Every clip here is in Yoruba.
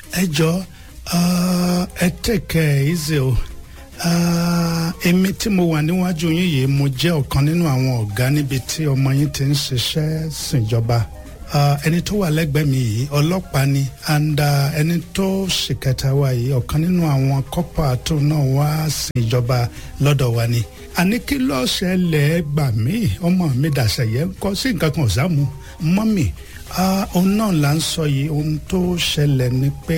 ẹ jọ ẹ tẹ̀kẹ́ ẹ ṣe o èmi tí mo wà níwájú yín yìí mo jẹ́ ọ̀kan nínú àwọn ọ̀gá níbi tí ọmọ yín ti ń ṣiṣẹ́ síjọba ẹni tó wà lẹ́gbẹ̀ẹ́ mi yìí ọlọ́pàá ni and ẹni tó ṣìkẹta wa yìí ọ̀kan nínú àwọn kọ́pà tó náà wá síjọba lọ́dọ̀ wa ni àní kí ló ṣẹlẹ̀ gbà mí ọmọ mi dàṣẹ̀yẹ kọ́ sí nǹkan kan ọ̀sàmù mọ́mì òun náà là ń sọ yìí ohun tó ṣẹlẹ̀ ni pé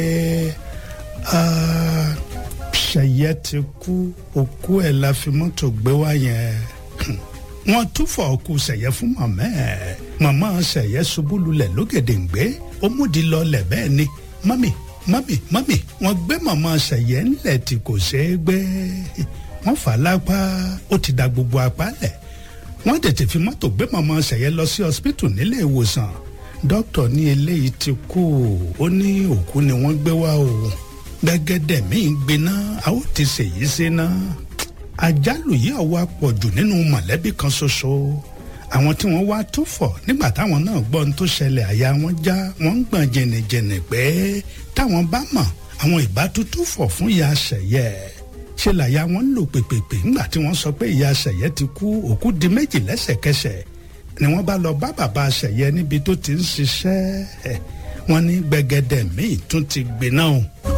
ṣẹ̀yẹ ti kú òkú ẹ̀ la fi mọ́tò gbé wá yẹn wọ́n túfọ̀ òkú ṣẹ̀yẹ fún màmá ẹ̀ màmá ṣẹ̀yẹ ṣubú lulẹ̀ lógèdèǹgbé ó múdi lọlẹ̀ bẹ́ẹ̀ ni mọ́mì mọ́mì mọ́mì wọ́n gbé màmá ṣẹ̀yẹ ńlẹ̀ tí kò ṣeé gbé wọ́n fà á lápá ó ti da gbogbo apá lẹ̀ wọ́n tètè fi mọ́tò gbé màmá ṣẹ̀yẹ lọ sí hospital nílé ìwòsàn dókítà ní eléyìí ti kú ó ní òkú ni wọ́n gbé wá o gbẹgẹdẹ míì gbiná a ó ti ṣèyí síná àjálù yìí ọwọ́ àpọ̀jù nínú mọ̀lẹ́bí kan ṣoṣo àwọn tí wọ́n wá tó fọ̀ nígbà táwọn náà gbọ́ ohun tó ṣẹlẹ̀ àyà wọn já wọ́n ń gbọ̀n jẹnìjẹnì pé táwọn bá mọ̀ àwọn ìbá tútù fọ̀ fún ìyá ṣẹ̀yẹ ṣe làyà wọn lò pèpèpè nígbà tí wọ́n sọ pé ìyá ṣẹ̀yẹ ti kú òkú di méjì lẹ́sẹ̀kẹsẹ̀ ni wọ́n bá lọ bá bàbá ṣẹ̀yẹ níbi tó ti ń ṣiṣẹ́ wọ́n ní gbẹgẹdẹ míì tún ti gbiná o.